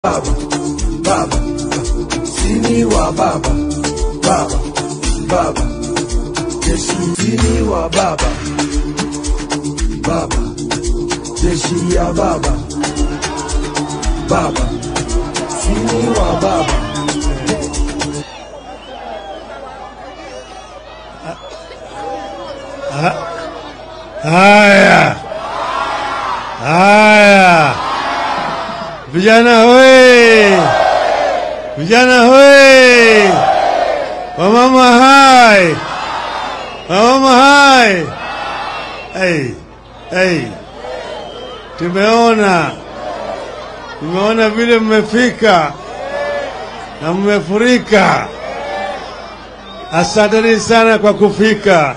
baba baba sini wa baba baba baba jeshi sini wa baba baba jeshi ya baba baba sini wa baba Haya, haya, vijana hoye, vijana hoye, wamama hai, wamama hai. Hey, hey, tumeona tumeona vile mmefika na mmefurika. Asanteni sana kwa kufika.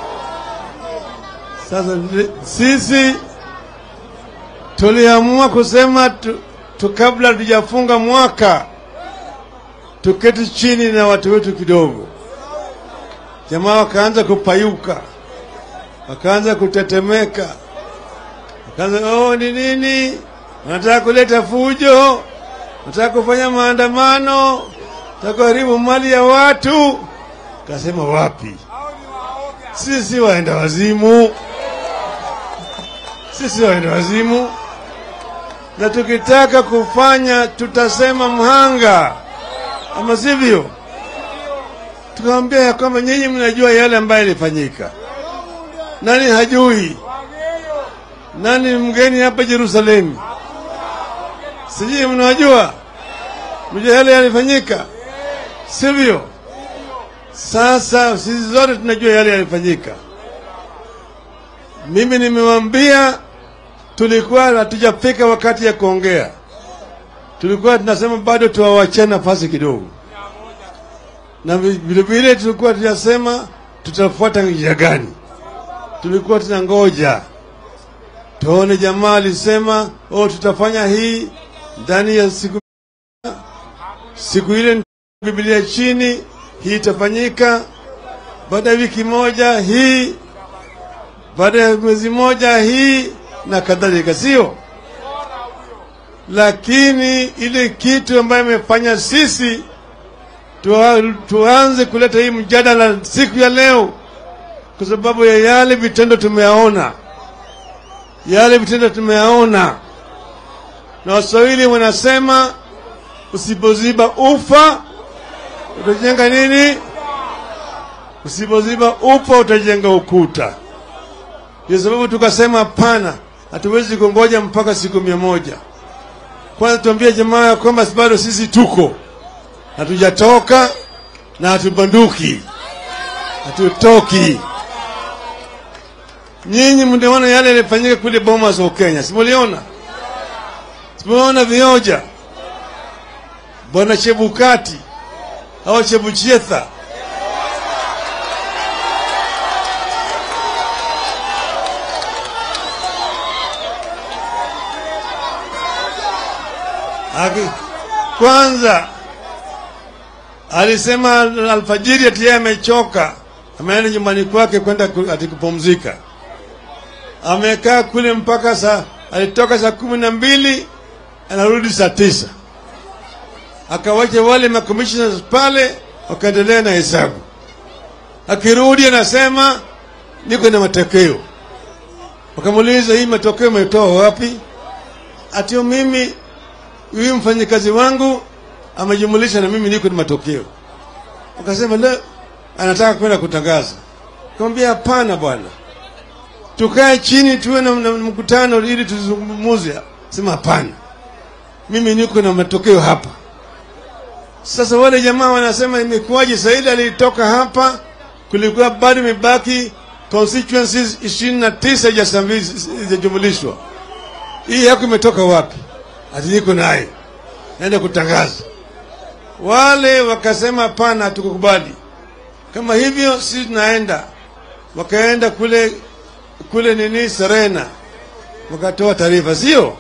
Sasa ndi- sisi tuliamua kusema tu, tu kabla tujafunga mwaka tuketi chini na watu wetu kidogo. Jamaa wakaanza kupayuka, wakaanza kutetemeka, wakaanza oh, ni nini? Wanataka kuleta fujo, wanataka kufanya maandamano, wanataka kuharibu mali ya watu. Kasema wapi? Sisi waenda wazimu sisi waenda wazimu, na tukitaka kufanya tutasema mhanga, ama sivyo? Tukamwambia ya kwamba nyinyi mnajua yale ambayo yalifanyika. Nani hajui? Nani ni mgeni hapa Yerusalemu? Sijui mnajua, mjua yale yalifanyika, sivyo? Sasa sisi zote tunajua yale yalifanyika. Mimi nimewambia tulikuwa hatujafika wakati ya kuongea, tulikuwa tunasema bado tuwawachie nafasi kidogo, na vi- vile vile tulikuwa tunasema tutafuata njia gani. Tulikuwa tunangoja tuone, jamaa alisema oh, tutafanya hii ndani ya siku siku ile, Biblia chini, hii itafanyika baada ya wiki moja, hii baada ya mwezi moja hii na kadhalika, sio? Lakini ile kitu ambayo imefanya sisi tua, tuanze kuleta hii mjadala siku ya leo, kwa sababu ya yale vitendo tumeyaona, yale vitendo tumeyaona, na Waswahili wanasema usipoziba ufa utajenga nini? Usipoziba ufa utajenga ukuta. Ndio sababu tukasema hapana, hatuwezi kungoja mpaka siku mia moja. Kwanza tuambie jamaa ya kwamba bado sisi tuko, hatujatoka na hatubanduki, hatutoki. Nyinyi mliona yale yalifanyika kule Bomas wa Kenya, simuliona? Simuliona vioja bwana Chebukati au Chebuchetha Aki, kwanza alisema alfajiri ati yeye amechoka, ameenda nyumbani kwake kwenda ku- ati kupumzika. Amekaa kule mpaka saa, alitoka saa kumi na mbili anarudi saa tisa akawacha wale makomishona pale wakaendelea na hesabu. Akirudi anasema niko na matokeo. Wakamuuliza, hii matokeo umetoa wapi? Atio mimi huyu mfanyikazi wangu amejumulisha na mimi niko na matokeo. Wakasema le, anataka kwenda kutangaza. Kaambia hapana bwana, tukae chini tuwe na, na mkutano ili tuzungumuze. Sema hapana, mimi niko na matokeo hapa. Sasa wale jamaa wanasema imekuwaje? Saidi alitoka hapa, kulikuwa bado imebaki constituencies ishirini na tisa zijajumulishwa. Hii yako imetoka wapi? Ati niko naye naenda kutangaza. Wale wakasema hapana, hatukukubali. Kama hivyo sisi tunaenda. Wakaenda kule kule nini Serena, wakatoa taarifa, sio?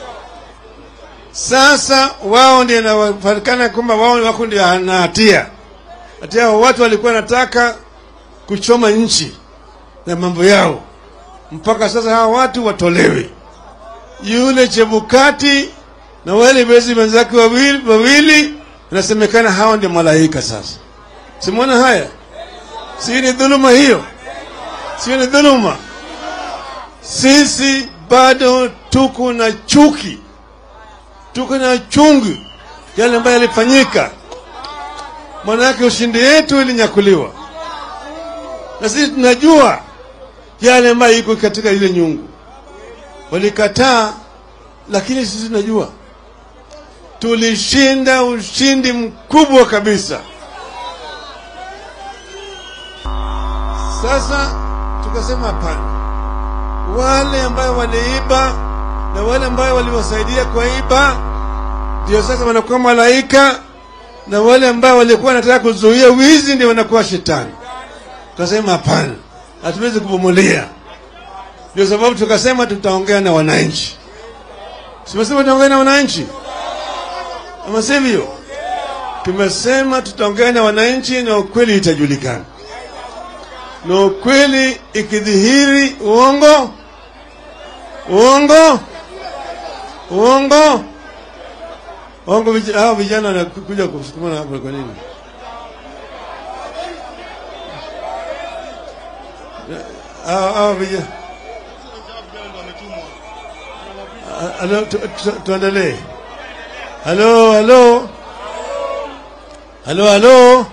Sasa wao ndio inafanikana kwamba wao wako ndio na hatia. Hatia hao watu walikuwa wanataka kuchoma nchi na mambo yao, mpaka sasa hawa watu watolewe. Yule Chebukati na wale bezi wenzake wawili, wawili inasemekana hawa ndio malaika. Sasa simwona haya, si ni dhuluma hiyo? Sio ni dhuluma? Sisi bado tuko na chuki, tuko na chungu yale ambayo yalifanyika, maanake ushindi yetu ilinyakuliwa, na sisi tunajua yale ambayo iko katika ile nyungu. Walikataa, lakini sisi tunajua tulishinda ushindi mkubwa kabisa. Sasa tukasema hapana, wale ambayo waliiba na wale ambayo waliwasaidia kuiba ndio sasa wanakuwa malaika, na wale ambao walikuwa wanataka kuzuia wizi ndio wanakuwa shetani. Tukasema hapana, hatuwezi kuvumilia. Ndio sababu tukasema tutaongea na wananchi. Simesema tutaongea na wananchi, ama sivyo? Tumesema tutaongea na wananchi na ukweli itajulikana, na ukweli ikidhihiri, uongo uongo uongo uongo, vij- hao vijana wanakuja kusukumana hapo kwa nini? Hao hao vijana Ah, Halo, tu- tu- tuendelee. Halo, halo, halo, halo.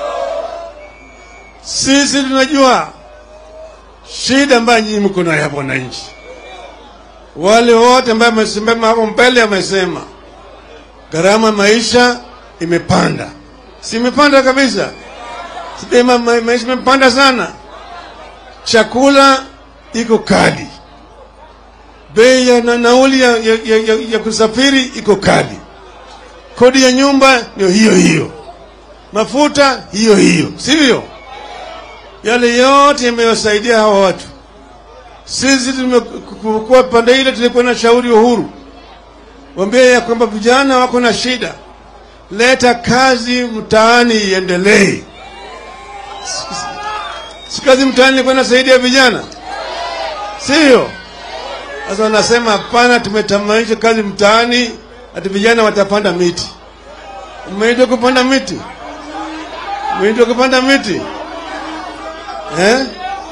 Sisi tunajua shida ambayo nyinyi mko nayo hapo wananchi. Wale wote ambao wamesimama hapo mbele wamesema gharama maisha imepanda, si imepanda kabisa? Si ma, ma, maisha imepanda sana, chakula iko kali bei ya na nauli ya, ya, ya, ya, ya kusafiri iko kali, kodi ya nyumba ndio hiyo hiyo, mafuta hiyo hiyo, sivyo? Yale yote yamewasaidia hawa watu. Sisi tumekuwa pande ile, tulikuwa na shauri Uhuru wambie ya kwamba vijana wako na shida, leta kazi mtaani iendelee. Si kazi mtaani ilikuwa inasaidia vijana, sivyo? Sasa wanasema hapana, tumetamanisha kazi mtaani, ati vijana watapanda miti. Umeitwa kupanda miti? Umeitwa kupanda miti eh?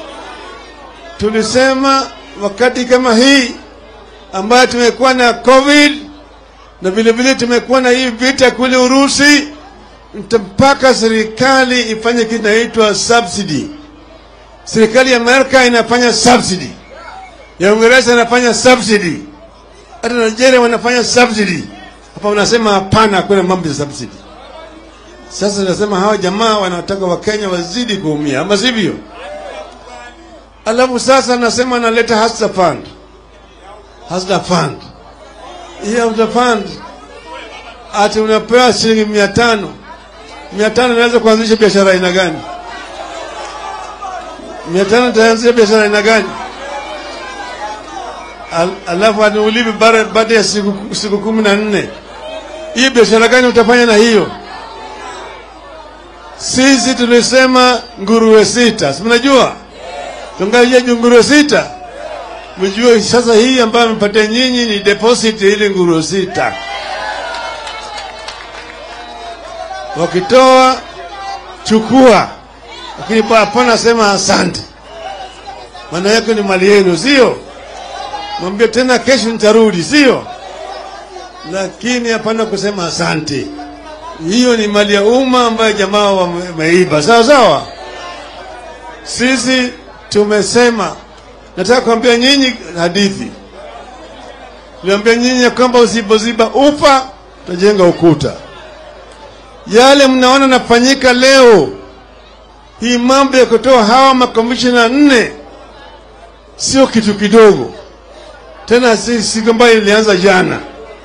Tulisema wakati kama hii ambayo tumekuwa na COVID na vile vile tumekuwa na hii vita kule Urusi, mpaka serikali ifanye kitu inaitwa subsidy. Serikali ya Amerika inafanya subsidy ya Uingereza inafanya subsidy, hata Nigeria wanafanya subsidy. Hapa wanasema hapana, hakuna mambo ya subsidy. Sasa nasema hawa jamaa wanataka Wakenya wazidi kuumia, ama sivyo? Alafu sasa nasema analeta hustler fund, hustler fund. Hii hustler fund ati unapewa shilingi mia tano mia tano inaweza kuanzisha biashara aina gani? mia tano itaanzisha biashara aina gani? Al, alafu aniulivi baada ya siku, siku kumi na nne hii biashara gani utafanya na hiyo? Sisi tulisema nguruwe sita, si mnajua tungaje nguruwe sita, mjue sasa hii ambayo amepatia nyinyi ni deposit ile nguruwe sita, wakitoa chukua, lakini hapana sema asante, maana yake ni mali yenu, sio? mwambie tena kesho nitarudi, sio? Lakini hapana kusema asante. Hiyo ni mali ya umma ambayo jamaa wameiba, sawa sawa. Sisi tumesema, nataka kuambia nyinyi hadithi. Tuliambia nyinyi ya kwamba usipoziba ufa utajenga ukuta. Yale mnaona nafanyika leo, hii mambo ya kutoa hawa makomishina nne sio kitu kidogo tena si siku ambayo ilianza jana.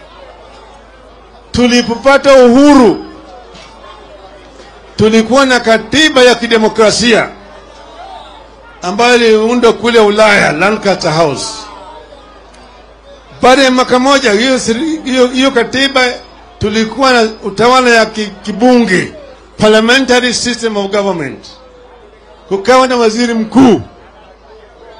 Tulipopata uhuru, tulikuwa na katiba ya kidemokrasia ambayo iliundwa kule Ulaya, Lancaster House. Baada ya mwaka moja, hiyo hiyo hiyo katiba tulikuwa na utawala ya kibunge, parliamentary system of government, kukawa na waziri mkuu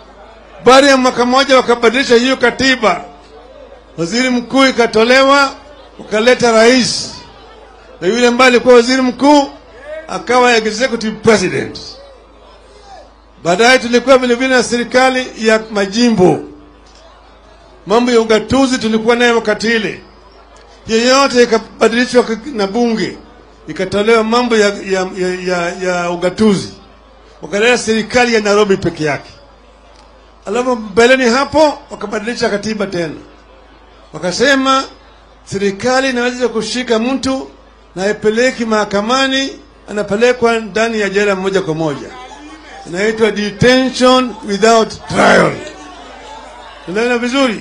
baada ya mwaka mmoja wakabadilisha hiyo katiba, waziri mkuu ikatolewa, wakaleta rais na yule ambaye alikuwa waziri mkuu akawa executive president. Baadaye tulikuwa vilevile na serikali ya majimbo. Mambo ya ugatuzi tulikuwa nayo wakati ile, yeyote ikabadilishwa na bunge, ikatolewa mambo ya, ya, ya, ya, ya ugatuzi, wakaleta serikali ya Nairobi peke yake. Alafu mbeleni hapo wakabadilisha katiba tena, wakasema serikali inaweza kushika mtu na haipeleki mahakamani, anapelekwa ndani ya jela moja kwa moja, inaitwa detention without trial. Unaona vizuri?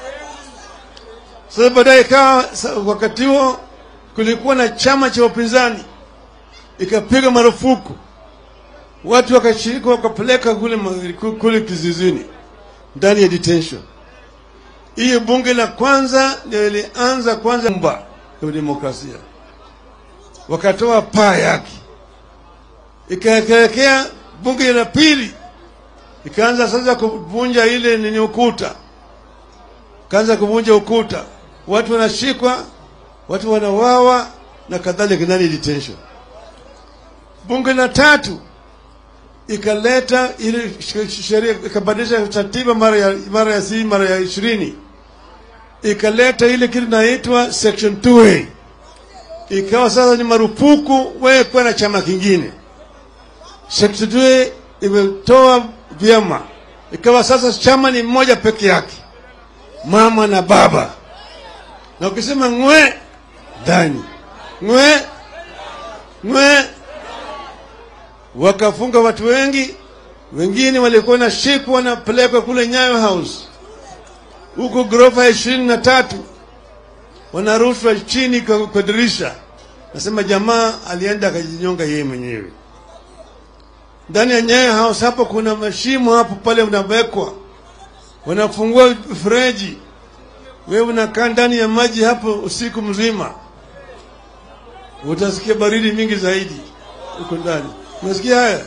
Sasa baadaye ikawa wakati huo kulikuwa na chama cha upinzani ikapiga marufuku watu wakashiriki wakapeleka kule, kule kizizini ndani ya detention. Hiyo bunge la kwanza ndio ilianza kwanza mba ya demokrasia, wakatoa paa yake, ikaelekea bunge la pili ikaanza sasa kuvunja ile nini ukuta, kaanza kuvunja ukuta, watu wanashikwa, watu wanawawa na kadhalika ndani detention. Bunge la tatu ikaleta ile sheria ikabadilisha katiba mara ya mara ya si mara ya ishirini ikaleta ile kitu inaitwa section 2A ikawa sasa ni marufuku wewe kuwa na chama kingine. Section 2A imetoa vyama, ikawa sasa chama ni mmoja peke yake, mama na baba, na ukisema ngwe ndani ngwe ngwe wakafunga watu wengi, wengine walikuwa na shikwa wanapelekwa kule Nyayo House huko ghorofa ya ishirini na tatu, wanarushwa chini kwa, kwa dirisha. Nasema jamaa alienda akajinyonga yeye mwenyewe ndani ya Nyayo House. Hapo kuna mashimo hapo pale unawekwa, wanafungua mfereji, wewe unakaa ndani ya maji hapo usiku mzima, utasikia baridi mingi zaidi huko ndani. Unasikia haya?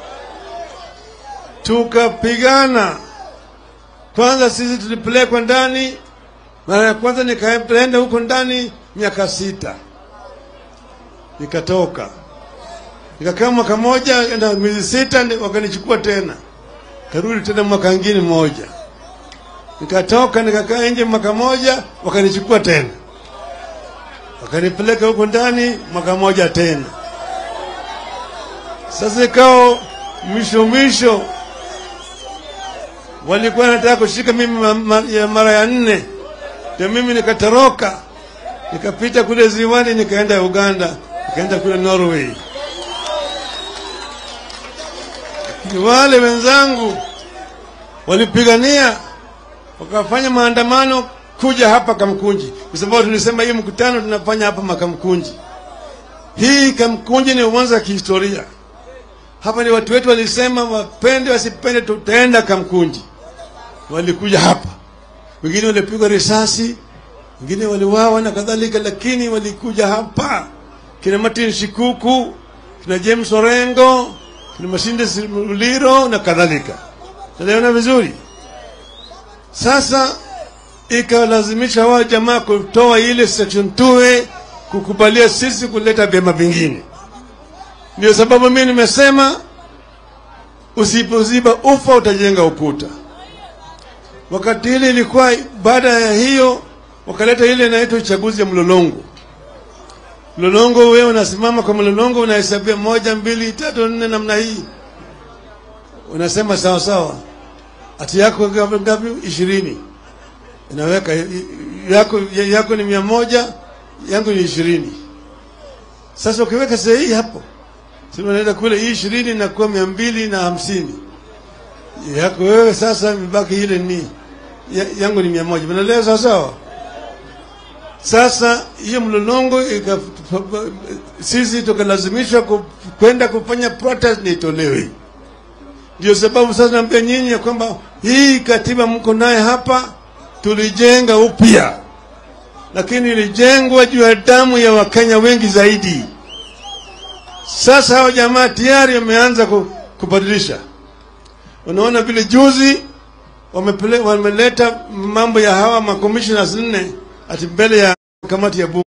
Tukapigana kwanza, sisi tulipelekwa ndani. Mara ya kwanza nikaenda huko ndani miaka sita, nikatoka nikakaa mwaka moja na miezi sita, wakanichukua tena, karudi tena mwaka ngine moja, nikatoka nikakaa nje mwaka moja, wakanichukua tena, wakanipeleka huko ndani mwaka moja tena. Sasa ikawa mwisho mwisho walikuwa nataka kushika mimi ma, ma, ya mara ya nne, ndio mimi nikatoroka nikapita kule ziwani nikaenda Uganda, nikaenda kule Norway. Wale wenzangu walipigania wakafanya maandamano kuja hapa Kamkunji, kwa sababu tulisema hii mkutano tunafanya hapa Makamkunji. Hii Kamkunji ni uwanja wa kihistoria hapa ni watu wetu walisema wapende wasipende, tutaenda Kamkunji. Walikuja hapa, wengine walipigwa risasi, wengine waliwawa na kadhalika, lakini walikuja hapa, kina Martin Shikuku, kina James Orengo, kina Masinde Muliro na kadhalika. Tunaona vizuri. Sasa ikalazimisha hawa jamaa kutoa ile section 2 kukubalia sisi kuleta vyama vingine. Ndio sababu mimi nimesema usipoziba ufa utajenga ukuta. Wakati ile ilikuwa baada ya hiyo, wakaleta ile inaitwa uchaguzi ya mlolongo. Mlolongo, wewe unasimama kwa mlolongo, unahesabia moja, mbili, tatu, nne, namna hii, unasema sawa sawa, ati yako ngapi? Ngapi? Ishirini. Inaweka yako, yako ni mia moja, yangu ni ishirini. Sasa ukiweka sahihi hapo sema naenda kule hii ishirini na kuwa mia mbili na hamsini yako wewe. Sasa imebaki ile ni ya, yangu ni mia moja mnaelewa sawa sawa. Sasa hiyo mlolongo sisi tukalazimishwa kwenda kufanya protest na itolewe. Ndio sababu sasa naambia nyinyi ya kwamba hii katiba mko naye hapa tulijenga upya, lakini ilijengwa juu ya damu ya Wakenya wengi zaidi. Sasa hao jamaa tayari wameanza kubadilisha. Unaona vile juzi wamepele, wameleta mambo ya hawa makomishona nne ati mbele ya kamati ya bunge.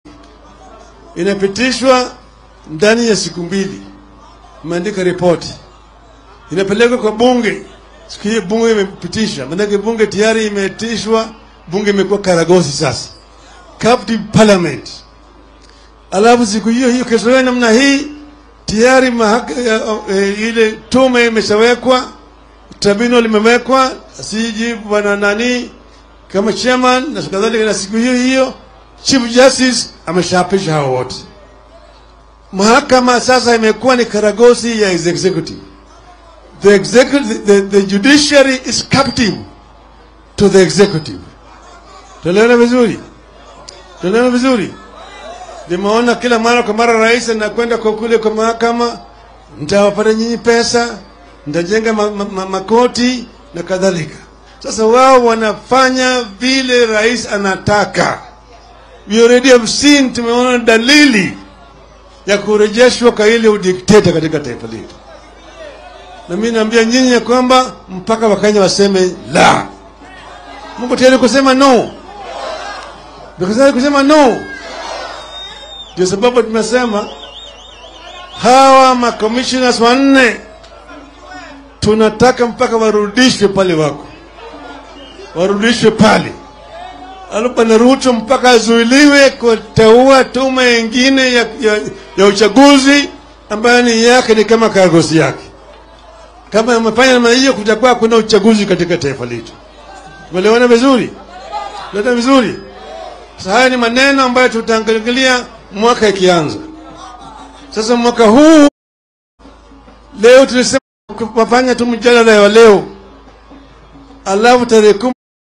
inapitishwa ndani ya siku mbili, imeandika ripoti, inapelekwa kwa bunge. Siku hiyo bunge imepitisha, maanake bunge tayari imetishwa, bunge imekuwa karagosi sasa, captive parliament. Alafu siku hiyo hiyo kesho yake namna hii tayari mahaka, e, ile tume imeshawekwa, tribunal limewekwa, siji bwana nani kama chairman na kadhalika, na siku hiyo hiyo chief justice ameshapisha hao wote. Mahakama sasa imekuwa ni karagosi ya executive. The, executive, the, the judiciary is captive to the executive. Tunaelewana vizuri? Tunaelewana vizuri? Nimeona kila mara kwa mara rais anakwenda kwa kule kwa mahakama, nitawapata nyinyi pesa, nitajenga ma, ma, ma, makoti na kadhalika. Sasa wao wanafanya vile rais anataka. We already have seen, tumeona dalili ya kurejeshwa kwa ile udikteta katika taifa letu, na mimi naambia nyinyi ya kwamba mpaka Wakenya waseme la. Mungu tayari kusema no, Mungu tayari kusema no. Ndio sababu tumesema hawa makommissioners wanne tunataka mpaka warudishwe pale wako, warudishwe pale alafu Bwana Ruto mpaka azuiliwe kuteua tume ingine ya, ya, ya uchaguzi ambayo ni yake ni kama karagosi yake. Kama amefanya namna hiyo, kutakuwa kuna uchaguzi katika taifa letu. Tumeelewana vizuri? Tumeelewana vizuri? Sasa haya ni maneno ambayo tutaangalia mwaka ikianza. Sasa mwaka huu leo tulisema kufanya tu mjadala wa leo, alafu tarehe kumi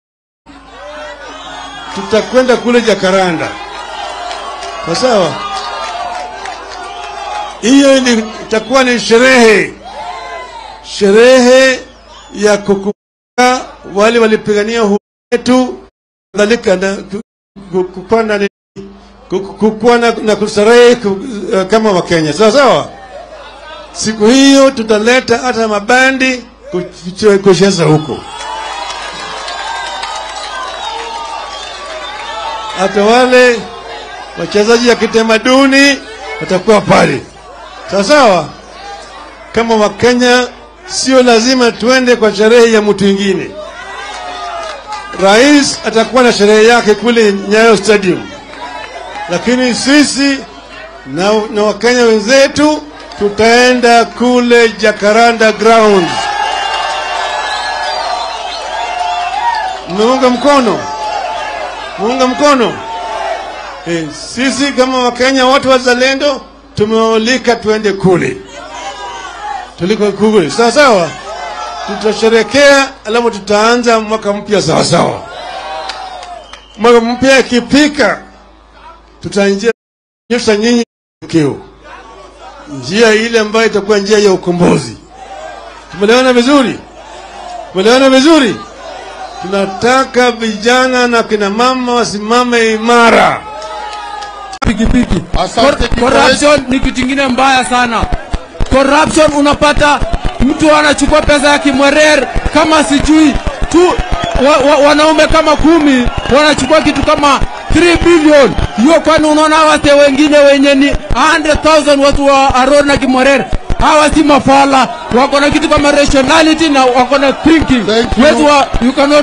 tutakwenda kule Jakaranda, kwa sawa. Hiyo ni- itakuwa ni sherehe, sherehe ya kukumbuka wale walipigania uhuru wetu, kadhalika na ku- ku- kukuwa na ni- ku- ku- kukuwa na, na kustarehe ku- eh, kama Wakenya, sawa sawa. Siku hiyo tutaleta hata mabandi kuch- kucheza huko. hata wale wachezaji ya kitamaduni watakuwa pale, sawa sawa. Kama Wakenya, sio lazima tuende kwa sherehe ya mtu mwingine. Rais atakuwa na sherehe yake kule Nyayo Stadium, lakini sisi na, na Wakenya wenzetu tutaenda kule Jacaranda Grounds. Mmeunga mkono? muunga mkono e, sisi kama wakenya wote wazalendo tumeolika tuende kule tuliko kule sawa sawa tutasherekea alafu tutaanza mwaka mpya sawa sawa mwaka mpya ikipika tutaonyesha nyinyi keo njia ile ambayo itakuwa njia ya ukombozi tumeelewana vizuri tumeelewana vizuri tunataka vijana na kina mama wasimame imara. pikipiki. Asante, Cor- Corruption ni kitu kingine mbaya sana. Corruption unapata mtu anachukua pesa ya Kimwerer kama sijui tu wa, wa, wanaume kama kumi wanachukua kitu kama 3 billion. Hiyo kwani unaona wase wengine wenye ni 100,000 watu wa Aror na Kimwerer hawa si mafala, wako na kitu kama rationality na wako na thinking. Thank you. Wetu wa, you cannot